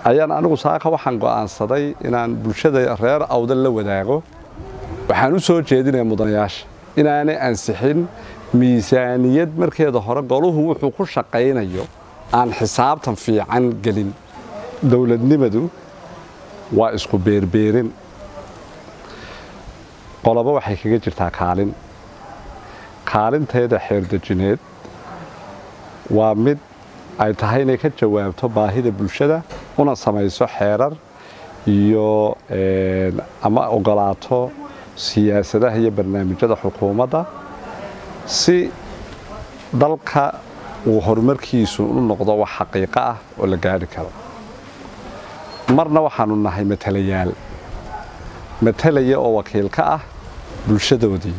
ayaan anigu saaka waxaan go'aansaday inaan bulshada reer awdal la wadaago waxaan u soo jeedinaya mudanayaasha inaanay ansixin miisaaniyad markeeda hore goluhu wuxuu ku shaqaynayo aan xisaabtan fiican gelin dowladnimadu waa isku beerbeerin qolobo waxay kaga jirtaa kaalin kaalinteeda xeerdejineed waa mid ay tahay inay ka jawaabto baahida bulshada una samayso xeerar iyo ama ogolaato siyaasadaha iyo barnaamijyada xukuumadda si dalka uu horumarkiisu u noqdo wax xaqiiqo ah oo la gaari karo marna waxaanu nahay matalayaal matalaya oo wakiil ka ah bulshadoodii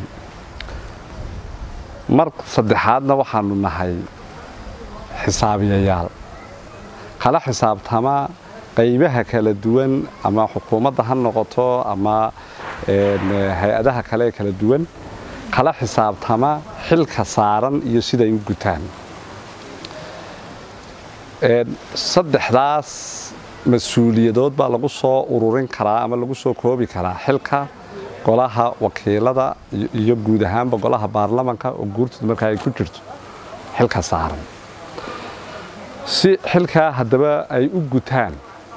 mar saddexaadna waxaanu nahay xisaabiyayaal kala xisaabtama qaybaha kala duwan ama xukuumadda ha noqoto ama hay-adaha kale ee kala duwan kala xisaabtama xilka saaran iyo siday u gutaan saddexdaas mas-uuliyadood baa lagu soo ururin karaa ama lagu soo koobi karaa xilka golaha wakiilada iyo guud ahaanba golaha baarlamanka oo guurtooda markaa ay ku jirto xilka saaran si xilkaa haddaba ay u gutaan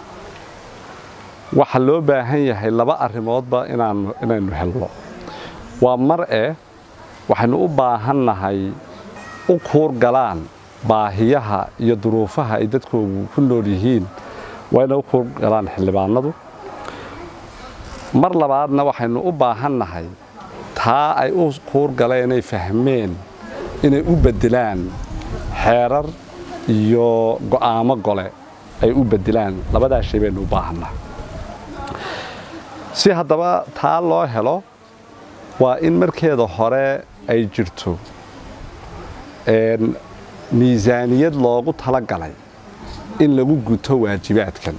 waxaa loo baahan yahay laba arrimoodba inaynu helno waa mar eh waxaynu u baahannahay u kuur galaan baahiyaha iyo duruufaha ay dadkoogu ku nool yihiin waa inay u kuur galaan xildhibaanadu mar labaadna waxaynu u baahannahay taa ay u kuur galeen ay fahmeen inay u beddelaan xeerar iyo go'aamo gole ay u beddelaan labadaa shay baynu u baahannahay si haddaba taa loo helo waa in markeeda hore ay jirto miisaaniyad loogu tala galay in lagu guto waajibaadkan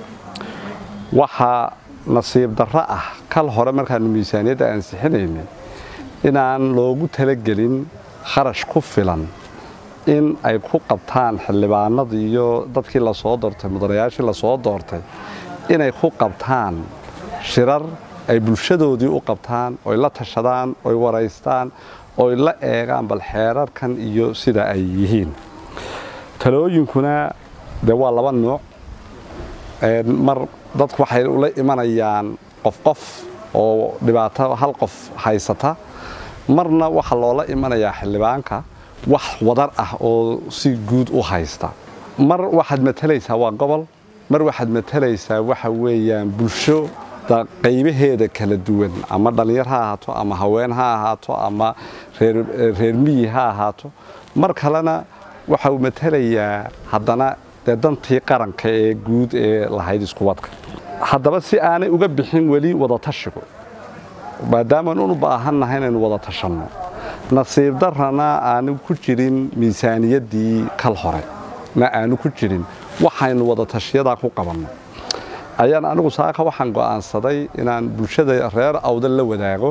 waxaa nasiib darro ah kal hore markaanu miisaaniyadda ansixinaynay inaan loogu talagelin kharash ku filan in ay ku qabtaan xildhibaanadii iyo dadkii lasoo doortay mudanayaashii lasoo doortay inay ku qabtaan shirar ay bulshadoodii u qabtaan oy la tashadaan oy waraystaan oy la eegaan bal xeerarkan iyo sida ay yihiin talooyinkuna dee waa laba nuuc mar dadku waxay ula imanayaan qof qof oo dhibaato hal qof haysata marna waxaa loola imanayaa xildhibaanka wax wadar ah oo si guud u haysta mar waxaad matalaysaa waa gobol mar waxaad matalaysaa waxa weeyaan bulsho qaybaheeda kala duwan ama dhallinyar ha ahaato ama haween ha ahaato ama reer miyi ha ahaato mar kalena waxa uu matalayaa haddana dee dantii qaranka ee guud ee lahayd iskuwadka haddaba si aanay uga bixin weli wadatashigu maadaamaan unu baahannahay inaynu wada tashanno nasiib darrana aanu ku jirin miisaaniyaddii kal hore na aanu ku jirin waxaynu wadatashiyadaa ku qabanno ayaan anigu saaka waxaan go'aansaday inaan bulshada reer awdal la wadaago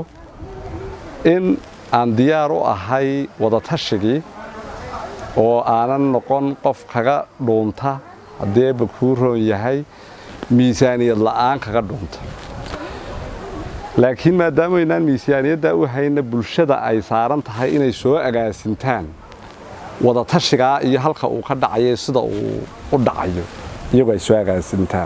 in aan diyaar u ahay wadatashigii oo aanan noqon qof kaga dhuunta haddii eebba kuu roon yahay miisaaniyad la'aan kaga dhuunta laakiin maadaama aynaan miisaaniyaddaa u hayna bulshada ay saaran tahay inay soo agaasintaan wadatashigaa iyo halka uu ka dhacayo sida uu u dhacayo iyagoo ay soo agaasintaan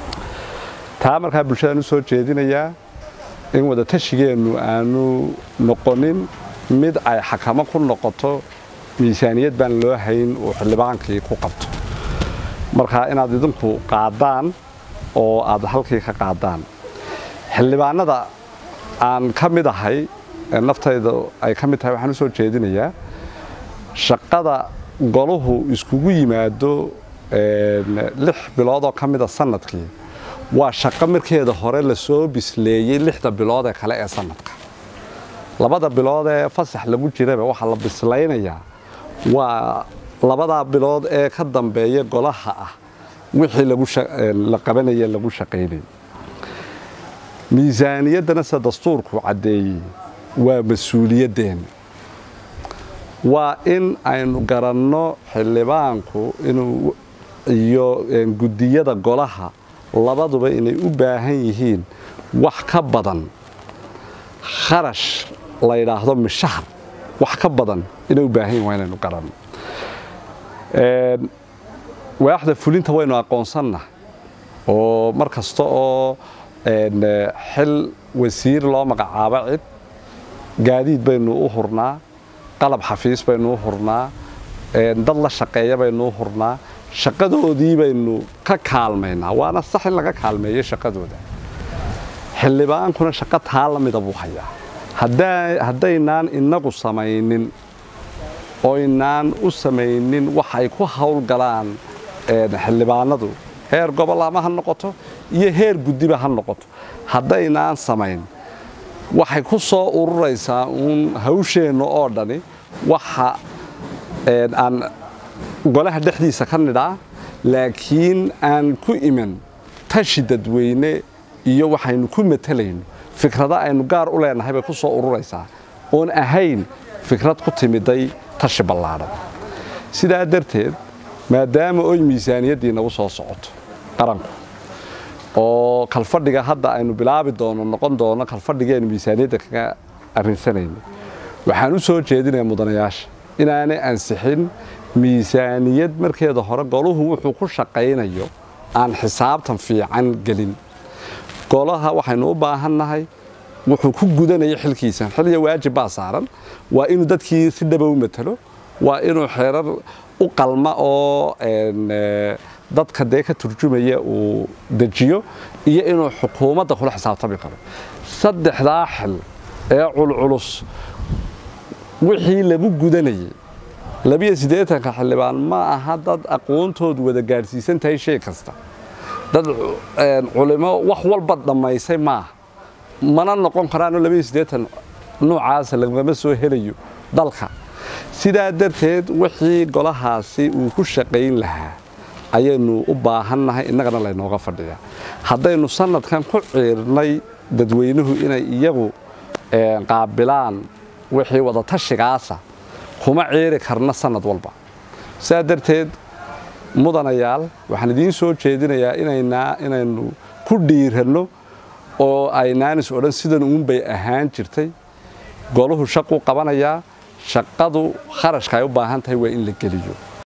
taa markaa bulshadaan u soo jeedinayaa in wadatashigeenu aanu noqonin mid ay xakamo ku noqoto miisaaniyad baan loo hayn uu xildhibaankii ku qabto markaa inaad idinku qaadaan oo aad halkii ka qaadaan xildhibaanada aan ka mid ahay naftayda ay ka mid tahay waxaan u soo jeedinayaa shaqada goluhu iskugu yimaado lix bilood oo ka mida sanadkii waa shaqo markeeda hore lasoo bisleeyey lixda bilood ee kale ee sanadka labada bilood ee fasax lagu jiraba waxaa la bislaynayaa waa labadaa bilood ee ka dambeeya golaha ah wixii la qabanaya lagu shaqaynay miisaaniyaddana se dastuurku caddeeyey waa mas-uuliyaddeena waa in aynu garanno xildhibaanku inuu iyo guddiyada golaha labaduba inay u baahan yihiin wax ka badan kharash la yidhaahdo mishahar wax ka badan inay u baahan yihin waa inaynu garanno waaxda fulinta waynu aqoonsanna oo mar kasta oo xil wasiir loo magacaabo cid gaadiid baynu u hurnaa qalab xafiis baynu u hurnaa dad la shaqeeya baynu u hurnaa shaqadoodii baynu ka kaalmaynaa waana sax in laga kaalmeeyo shaqadooda xildhibaankuna shaqo taa la mida buu hayaa haddaynaan innagu samaynin oynaan u samaynin wax ay ku howlgalaan xildhibaanadu heer gobol ama ha noqoto iyo heer guddiba ha noqoto haddaynaan samayn waxay ku soo ururaysaa uun hawsheenna oo dhani waxa aan golaha dhexdiisa ka nidhaa laakiin aan ku iman tashi dadweyne iyo waxaynu ku matalayno fikrada aynu gaar u leenahay bay ku soo ururaysaa oon ahayn fikrad ku timiday tashi ballaadhan sidaa darteed maadaama oy miisaaniyaddii nagu soo socoto qaranku oo kalfadhiga hadda aynu bilaabi doono noqon doono kalfadhigeenu miisaaniyadda kaga arrinsanayna waxaan u soo jeedinaya mudanayaasha inaanay ansixin miisaaniyad markeeda hore goluhu wuxuu ku shaqaynayo aan xisaabtan fiican gelin golaha waxaynu u baahannahay wuxuu ku gudanayo xilkiisa xilliga waajib baa saaran waa inuu dadkii si dhaba u matalo waa inuu xeerar u qalma oo dadka dee ka turjumaya uu dejiyo iyo inuu xukuumadda kula xisaabtami karo saddexdaa xil ee culculus wixii lagu gudanayay labiyo siddeetanka xildhibaan ma aha dad aqoontoodu wada gaadhsiisan tahay shay kasta dad culimo wax walba dhammaysay maaha mana noqon karaanoo labiyo siddeetan noocaasa lagama soo helayo dalka sidaa darteed wixii golahaasi uu ku shaqayn lahaa ayaynu u baahannahay innagana laynooga fadhiyaa haddaynu sanadkan ku ciirnay dadweynuhu inay iyagu qaabilaan wixii wadatashigaasa kuma ciiri karna sanad walba sidaa darteed mudanayaal waxaan idiin soo jeedinayaa inaynu ku dhiiranno oo aynaanis odhan sidan uunbay ahaan jirtay goluhu shaquu qabanayaa shaqadu kharashka ay u baahan tahay waa in la geliyo